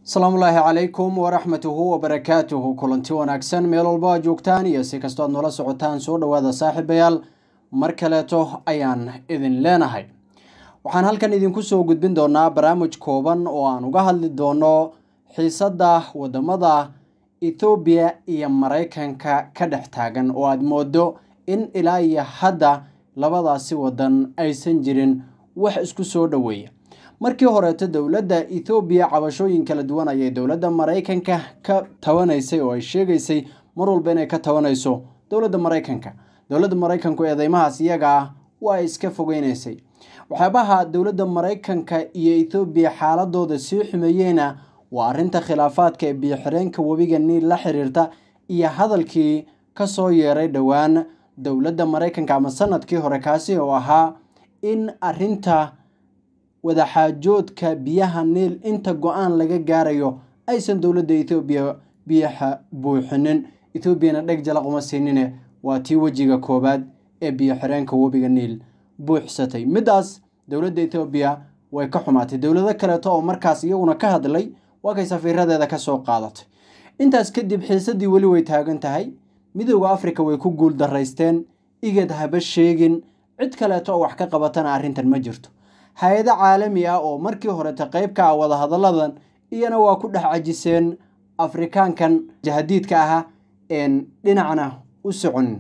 asalaamullaahi calaykum waraxmatuhu wabarakaatuhu kulanti wanaagsan meel walba aad joogtaan iyo si kastoo aad noola socotaan soo dhowaada saaxiibayaal mar kaleeto ayaan idin leenahay waxaan halkan idinku soo gudbin doonaa barnaamij kooban oo aan uga hadli doono xiisadda wadamada ethoobiya iyo maraykanka ka dhex taagan oo aad moodo in ilaa iyo hadda labadaasi wadan aysan jirin wax isku soo dhoweeya markii horeeto dowladda ethoobiya cabashooyin kala duwan ayay dowladda maraykanka ka tabanaysay oo ay sheegaysay mar walba inay ka tabanayso dowladda maraykanka dowladda maraykanku eedeymahaas iyaga ah waa iska fogeynaysay waxyaabaha dowladda maraykanka iyo ethoobiya xaaladooda sii xumeeyeyna waa arrinta khilaafaadka ee biyoxireenka webiga niil la xiriirta iyo hadalkii kasoo yeeray dhowaan dowladda maraykanka ama sanadkii hore kaasi oo ahaa in arinta wadaxaajoodka biyaha niil inta go-aan laga gaarayo aysan dowladda ethoobiya biyaha buuxinin ethoobiana dheg jalaquma siinine waa tii wejiga koowaad ee biyo xireenka webiga niil buuxsatay middaas dowladda ethoobiya way ka xumaatay dowlado kaleeto oo markaas iyaguna ka hadlay waa kay safiiradeeda ka soo qaadatay intaas kadib xiisadii weli way taagan tahay midooda afrika way ku guul daraysteen igad haba sheegin cid kaleeto oo wax ka qabatana arrintan ma jirto hay-ado caalami ah oo markii horeta qeyb ka ah wadahadalladan iyana waa ku dhex cajiseen afrikaankan jahadiidka ahaa een dhinacna u soconin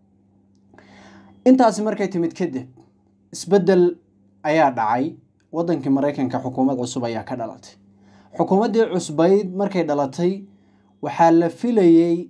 intaasi markay timid kadib isbeddel ayaa dhacay waddankii maraykanka xukuumad cusub ayaa ka dhalatay xukuumaddii cusbayd markay dhalatay waxaa la filayey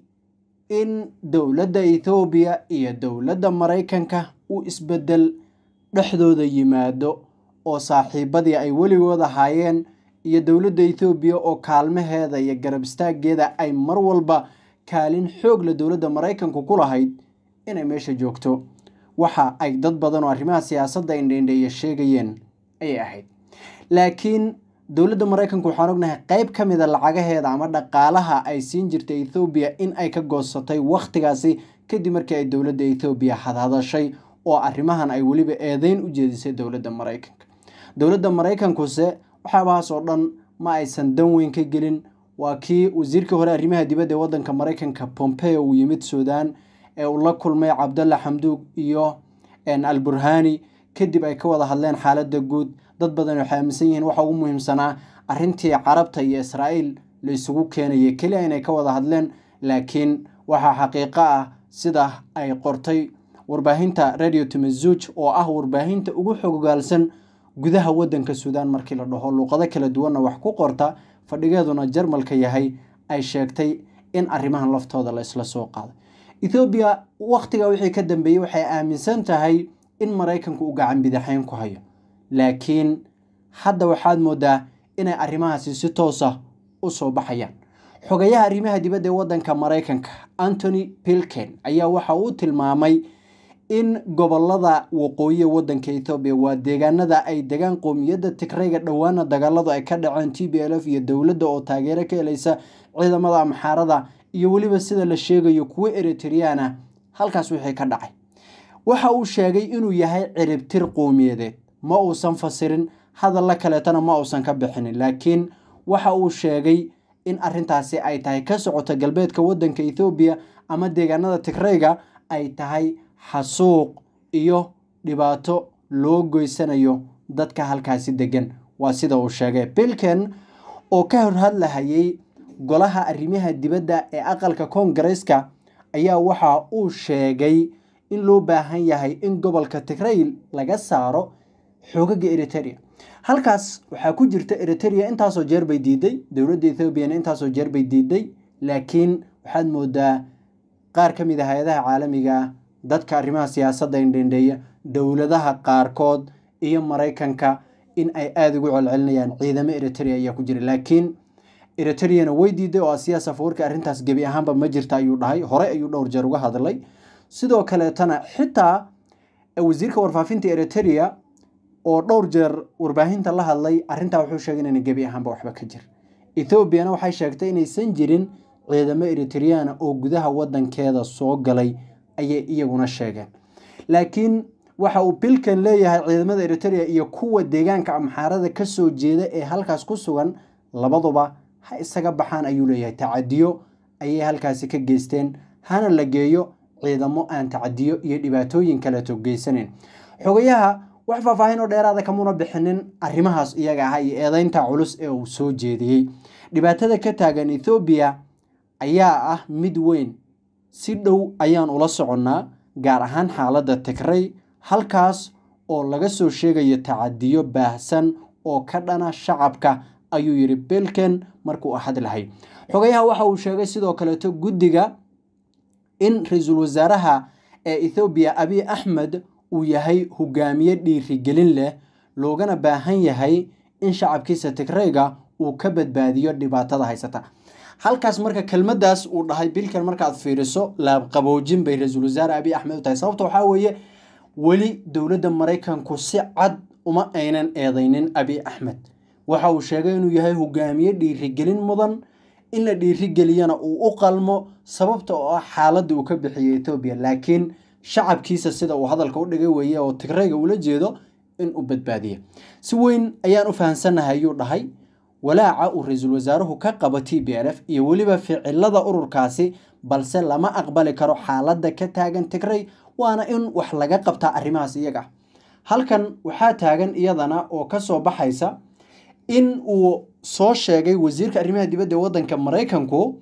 in dowladda ethoobiya iyo dowladda maraykanka uu isbeddel dhexdooda yimaado oo saaxiibadii ay weligood ahaayeen iyo dowladda ethoobiya oo kaalmaheeda iyo garab istaaggeeda ay mar walba kaalin xoog la dowladda maraykanku ku lahayd inay meesha joogto waxa ay dad badan oo arrimaha siyaasadda indheindheeya sheegayeen ayay ahayd laakiin dowladda maraykanku waxaan ognahay qeyb ka mida lacagaheeda ama dhaqaalaha ay siin jirtay ethoobiya in ay ka goosatay wakhtigaasi kadib markii ay dowladda ethoobiya hadhadashay oo arrimahan ay weliba eedeyn u jeedisay dowladda maraykanka dowladda maraykankuse waxyaabahaas oo dhan ma aysan dan weyn ka gelin waa kii wasiirkii hore arrimaha dibadda ee waddanka maraykanka pompeo uu yimid suudaan ee uu la kulmay cabdalla xamduug iyo al burhani kadib ay ka wada hadleen xaaladda guud dad badan waxay aaminsan yihiin waxa ugu muhiimsanaa arrintii carabta iyo israa'iil la isugu keenayay keliya inay ka wada hadleen laakiin waxaa xaqiiqo ah sida ay qortay warbaahinta radio tamazuj oo ah warbaahinta ugu xogogaalsan gudaha waddanka suudaan markii la dhaho luuqado kala duwanna wax ku qorta fadhigeeduna jarmalka yahay ay sheegtay in arrimahan laftooda la isla soo qaaday ethoobiya wakhtiga wixii ka dambeeyey waxay aaminsan tahay in maraykanku uu gacan bidaxeyn ku hayo laakiin hadda waxaad moodaa inay arrimahaasi si toosa u soo baxayaan xogayaha arrimaha dibadda ee waddanka maraykanka antony pilken ayaa waxa uu tilmaamay in gobolada waqooyi waddanka ethoobiya waa deegaanada ay degaan qoomiyadda tigrayga dhowaana dagaaladu ay ka dhaceen t b l f iyo dowladda oo taageero ka helaysa ciidamada amxaarada iyo weliba sida la sheegayo kuwo eritriyaana halkaas wixii ka dhacay waxa uu sheegay inuu yahay ciribtir qowmiyadeed ma uusan fasirin hadalla kaleetana ma uusan ka bixinin laakiin waxa uu sheegay in arrintaasi ay tahay ka socota galbeedka waddanka ethoobiya ama deegaanada tigrayga ay tahay xasuuq iyo dhibaato loo goysanayo dadka halkaasi degan waa sida uu sheegay bilken oo ka horhadlahayay golaha arrimaha dibadda ee aqalka koongareeska ayaa waxa uu sheegay in loo baahan yahay in gobolka tigrayl laga saaro xoogaga eriteria halkaas waxaa ku jirta eriteria intaasoo jeer bay diiday dowladda ethoobiana intaasoo jeer bay diiday laakiin waxaad moodaa qaar ka mid a hay-adaha caalamiga ah dadka arrimaha siyaasadda indhendheeya dowladaha qaarkood iyo maraykanka in ay aada ugu celcelinayaan ciidamo eriteria ayaa ku jira laakiin eriteriana way diiday oo asiya safawarka arrintaas gebi ahaanba ma jirta ayuu dhahay horey ayuu dhowr jeer uga hadlay sidoo kaleetana xitaa wasiirka warfaafinta eriteria oo dhowr jeer warbaahinta la hadlay arrintaa wuxuu sheegay inayna gebi ahaanba waxba ka jir ethoobiana waxay sheegtay inaysan jirin ciidamo eritriana oo gudaha waddankeeda soo galay ayay iyaguna sheegeen laakiin waxa uu bilkan leeyahay ciidamada eriteria iyo kuwa deegaanka amxaarada kasoo jeeda ee halkaas ku sugan labaduba ha isaga baxaan ayuu leeyahay tacadiyo ayay halkaasi ka geysteen hana la geeyo ciidamo aan tacadiyo iyo dhibaatooyin kaleeto geysanayn xogayaha wax faahfaahin oo dheeraada kamuna bixinin arrimahaas iyaga ah iyo eedeynta culus ee uu soo jeediyey dhibaatada ka taagan ethoobiya ayaa ah mid weyn si dhow ayaan ula soconnaa gaar ahaan xaaladda tigray halkaas oo laga soo sheegayo tacadiyo baahsan oo ka dhana shacabka ayuu yidhi bilken markuu hadlahay xogayaha waxa uu sheegay sidoo kaleeto guddiga in ra-iisul wasaaraha ee ethoobiya abiy axmed uu yahay hogaamiye dhiirigelin leh loogana baahan yahay in shacabkiisa tigrayga uu ka badbaadiyo dhibaatada haysata halkaas marka kelmaddaas uu dhahay bilkan markaad fiiriso laabqaboojin bay ra-iisul wasaare abiy axmed u tahay sababta waxaa weeye weli dowladda maraykanku si cad uma aynan eedeynin abiy axmed waxa uu sheegay inuu yahay hogaamiye dhiirigelin mudan in la dhiirigeliyana uu u qalmo sababta oo ah xaaladda uu ka bixiyey ethoobiya laakiin shacabkiisa sida uu hadalka u dhigay weeye oo tigrayga ula jeedo in uu badbaadiya si weyn ayaan u fahamsannahay ayuu dhahay walaaca uu ra-iisul wasaaruhu ka qabo t b l f iyo weliba ficilada ururkaasi balse lama aqbali karo xaaladda ka taagan tigray waana in wax laga qabtaa arrimahaas iyaga halkan waxaa taagan iyadana oo ka soo baxaysa in uu soo sheegay wasiirka arrimaha dibadda ee waddanka maraykanku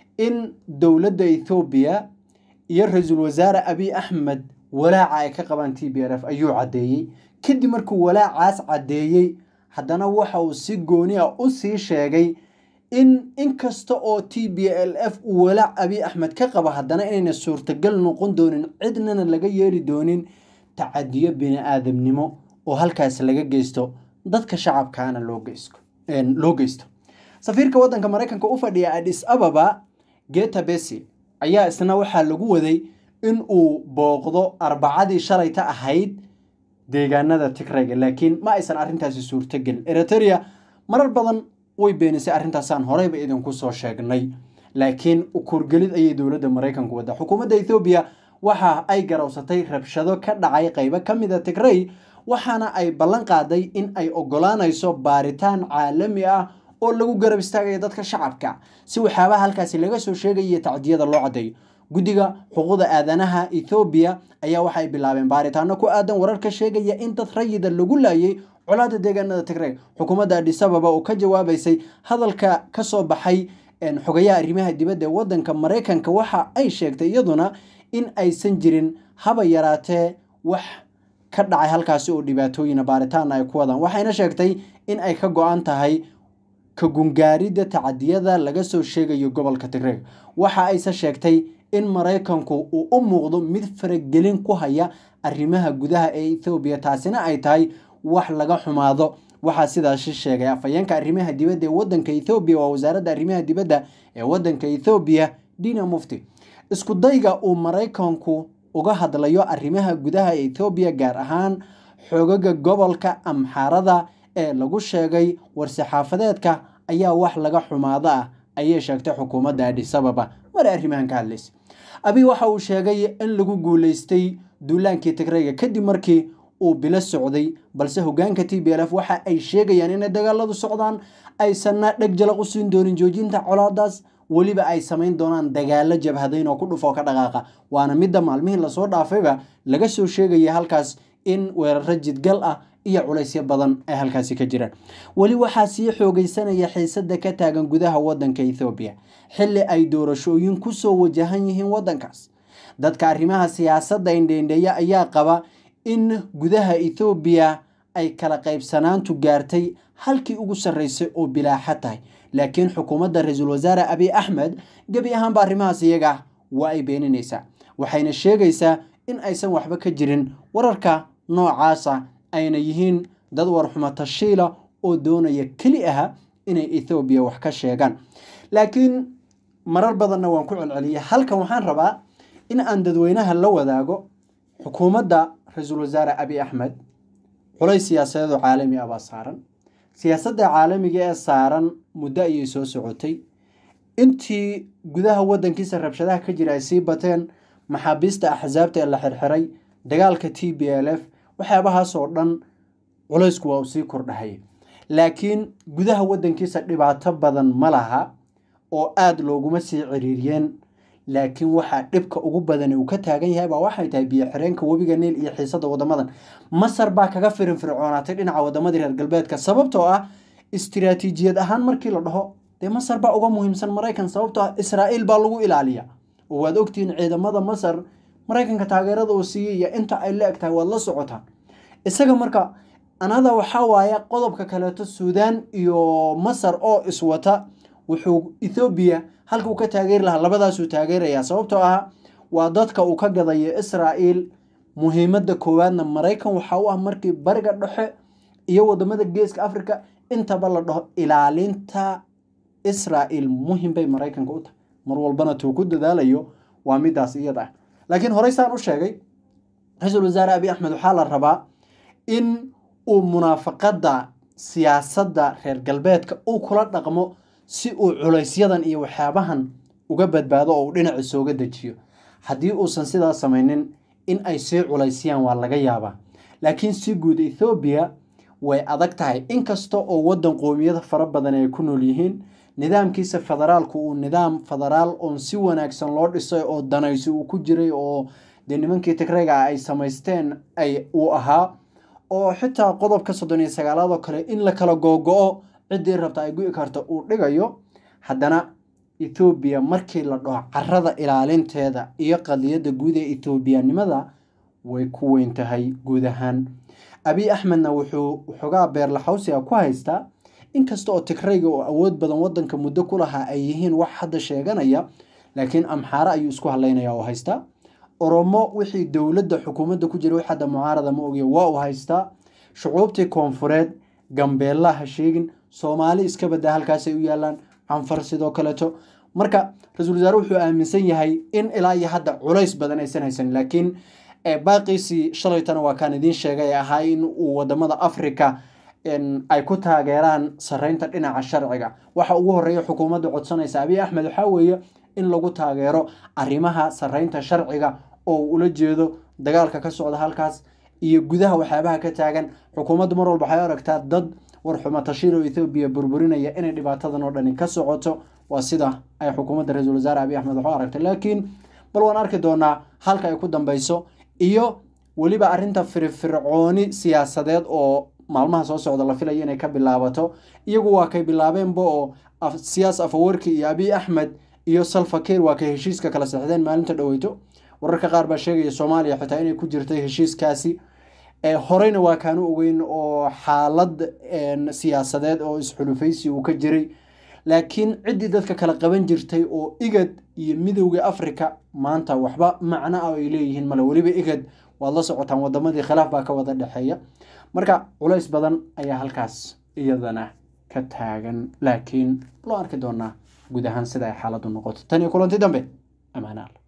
in dowladda ethoobiya iyo ra-iisul wasaare abiy axmed walaaca ay ka qabaan t b l f ayuu caddeeyey kadib markuu walaacaas caddeeyey haddana waxa uu si gooni ah u sii sheegay in inkasta oo t b l f uu walaac abiy axmed ka qabo haddana inayna suurtagal noqon doonin cidnana laga yeeli doonin tacadiyo bini aadamnimo oo halkaas laga geysto dadka shacabkaana loo geysto loo geysto safiirka waddanka maraykanka u fadhiya adis ababa geta besi ayaa isna waxaa lagu waday in uu booqdo arbacadii shalayta ahayd deegaanada tigrayga laakiin ma aysan arrintaasi suurtogelin eritrea marar badan way beenisay arrintaasaan horeyba idinku soo sheegnay laakiin ukurgelid ayay dowladda maraykanku waddaa xukuumadda ethoobiya waxa ay garowsatay rabshado ka dhacay qaybo ka mida tigray waxaana ay ballan qaaday in ay ogolaanayso baaritaan caalami ah oo lagu garab istaagayo dadka shacabka si waxyaabaha halkaasi laga soo sheegaya tacdiyada loo caddeeyo guddiga xuquuqda aadanaha ethoobiya ayaa waxay bilaabeen baaritaano ku aadan wararka sheegaya in dad rayida lagu laayay colaada deegaanada tigray xukuumadda adisababa oo ka jawaabaysay hadalka ka soo baxay xogayaha arrimaha dibadda ee waddanka maraykanka waxa ay sheegtay iyaduna in aysan jirin haba yaraatee wax ka dhacay halkaasi oo dhibaatooyina baaritaana ay ku wadaan waxayna sheegtay in ay ka go-an tahay ka gungaaridda tacadiyada laga soo sheegayo gobolka tigreeg waxa ayse sheegtay in maraykanku uu u muuqdo mid faragelin ku haya arrimaha gudaha ee ethoobiya taasina ay tahay wax laga xumaado waxaa sidaasi sheegay afhayeenka arrimaha dibadda ee waddanka ethoobiya waa wasaaradda arrimaha dibadda ee waddanka ethoobiya dina mufti isku dayga uu maraykanku uga hadlayo arrimaha gudaha ee ethoobiya gaar ahaan xoogaga gobolka amxaarada ee lagu sheegay war-saxaafadeedka ayaa wax laga xumaado ah ayay sheegtay xukuumadda adisababa mar arrimahan ka hadlaysa abiy waxa uu sheegay in lagu guuleystay duulaankii tigrayga kadib markii uu bilo socday balse hogaanka t b l f waxa ay sheegayaan inay dagaaladu socdaan aysanna dheg jalaq u siin doonin joojinta colaadaas weliba ay samayn doonaan dagaalo jabhadayn oo ku dhufoo ka dhaqaaqa waana midda maalmihii lasoo dhaafayba laga soo sheegaya halkaas in weeraro jidgal ah iyo culaysyo badan ay halkaasi ka jiraan weli waxaa sii xoogeysanaya xiisada ka taagan gudaha waddanka ethoobiya xilli ay doorashooyin kusoo wajahan yihiin waddankaas dadka arrimaha siyaasadda indheindheeya ayaa qaba in gudaha ethoobiya ay kala qaybsanaantu gaartay halkii ugu sarreysay oo bilaaxa tahay laakiin xukuumadda ra-iisul wasaare abiy axmed gebi ahaanba arrimahaas iyaga waa ay beeninaysaa waxayna sheegaysaa in aysan waxba ka jirin wararka noocaasa ayna yihiin dad warxumo tashiila oo doonaya keli aha inay ethoobiya wax ka sheegaan laakiin marar badanna waan ku celceliyay halkan waxaan rabaa in aan dadweynaha la wadaago xukuumadda ra-iisul wasaare abiy axmed culays siyaasadeedoo caalami ah baa saaran siyaasadda caalamiga ee saaran muddo ayay soo socotay intii gudaha waddankiisa rabshadaha ka jira ay sii bateen maxaabiista axsaabta ee la xirxiray dagaalka t b l f waxyaabahaas oo dhan culaysku waa uu sii kordhahaya laakiin gudaha waddankiisa dhibaato badan ma laha oo aada looguma sii ciriiriyeen laakiin waxaa dhibka ugu badan uu ka taagan yahay baa waxay tahay biyo xireenka webiga niil iyo xiisada wadamadan masar baa kaga firin fircoonaatay dhinaca wadamadii reer galbeedka sababtoo ah istiraatiijiyad ahaan markii la dhaho dee masar baa uga muhiimsan maraykan sababtoo ah israa'iil baa lagu ilaaliya oo waad ogtihiin ciidamada masar maraykanka taageerada uu siiyey iyo inta ay la eg tahay waad la socotaan isaga marka anada waxaa waaye qodobka kaleeto suudaan iyo masar oo iswata wuxuu ethoobiya halka uu ka taageeri lahaa labadaasuu taageerayaa sababtoo ah waa dadka uu ka gadayo israa'iil muhiimadda koowaadna maraykan waxaa u ah markii bariga dhexe iyo wadamada geeska africa intaba la dhaho ilaalinta israa'iil muhim bay maraykanka u tahay mar walbana tuu ku dadaalayo waa midaas iyada ah laakiin horey saan u sheegay ra-iisul wasaare abiy axmed waxaa la rabaa in uu munaafaqadda siyaasadda reer galbeedka uu kula dhaqmo si uu culaysyadan iyo waxyaabahan uga badbaado oo uu dhinaci sooga dejiyo haddii uusan sidaas samaynin in ay sii culaysiyaan waa laga yaabaa laakiin si guud ethoobiya way adag tahay inkasta oo waddan qoomiyada fara badan ay ku nool yihiin nidaamkiisa federaalku uu nidaam federaal oon si wanaagsan loo dhisay oo danaysi uu ku jiray oo dee nimankii tigrayga ay samaysteen ay uu ahaa oo xitaa qodobka soddon iyo sagaalaad oo kale in la kala googo-o ciddii rabta ay gu-i karta uu dhigayo haddana ethoobiya markii la dhaho carada ilaalinteeda iyo qadiyadda guud ee ethoobiyanimada way ku weyn tahay guud ahaan abiy axmedna wuxuu xogaa beerlaxawsiga ku haystaa inkasta oo tigrayga oo awood badan wadanka muddo ku lahaa ay yihiin wax hadda sheeganaya laakiin amxaare ayuu isku hadlaynaya oo haystaa oromo wixii dowladda xukuumadda ku jira wix hadda mucaarada ma ogiya waa uu haystaa shucuubtii koonfureed gambeella ha sheegin soomaali iska baddaa halkaasay u yaalaan canfar sidoo kaleeto marka ra-iisul wasaare wuxuu aaminsan yahay in ilaa iyo hadda culays badan aysan haysan laakiin baaqiisii shalaytana waa kaan idiin sheegay ee ahaa in uu wadamada africa ay ku taageeraan sareynta dhinaca sharciga waxa ugu horeeya xukuumadda codsanaysa abiy axmed waxaa weeye in lagu taageero arrimaha sareynta sharciga oo ula jeedo dagaalka ka socda halkaas iyo gudaha waxyaabaha ka taagan xukuumaddu mar walba waxay aragtaa dad warxuma tashiir oo ethoobiya burburinaya inay dhibaatadan oo dhani ka socoto waa sida ay xukuumadda ra-iisul wasaare abiy axmed waxu aragtay laakiin bal waan arki doonaa halka ay ku dambeyso iyo weliba arrinta firfircooni siyaasadeed oo maalmaha soo socda la filayo inay ka bilaabato iyagu waa kay bilaabeenba oo siyaas afawarki iyo abiy axmed iyo salfakeer waa kay heshiiska kala sexdeen maalinta dhoweyto wararka qaar baa sheegaya soomaaliya xitaa inay ku jirtay heshiiskaasi horeyna waa kaanu ogeyn oo xaalad siyaasadeed oo isxulufaysi uu ka jiray laakiin ciddii dadka kala qaban jirtay oo igad iyo midowda africa maanta waxba macno ah ay leeyihiin male weliba igad waad la socotaan wadamadii khilaaf baa ka wada dhexeeya marka culays badan ayaa halkaas iyadana ka taagan laakiin loo arki doonaa guud ahaan sida ay xaaladdu noqoto tan iyo kulanti dambe amaanaal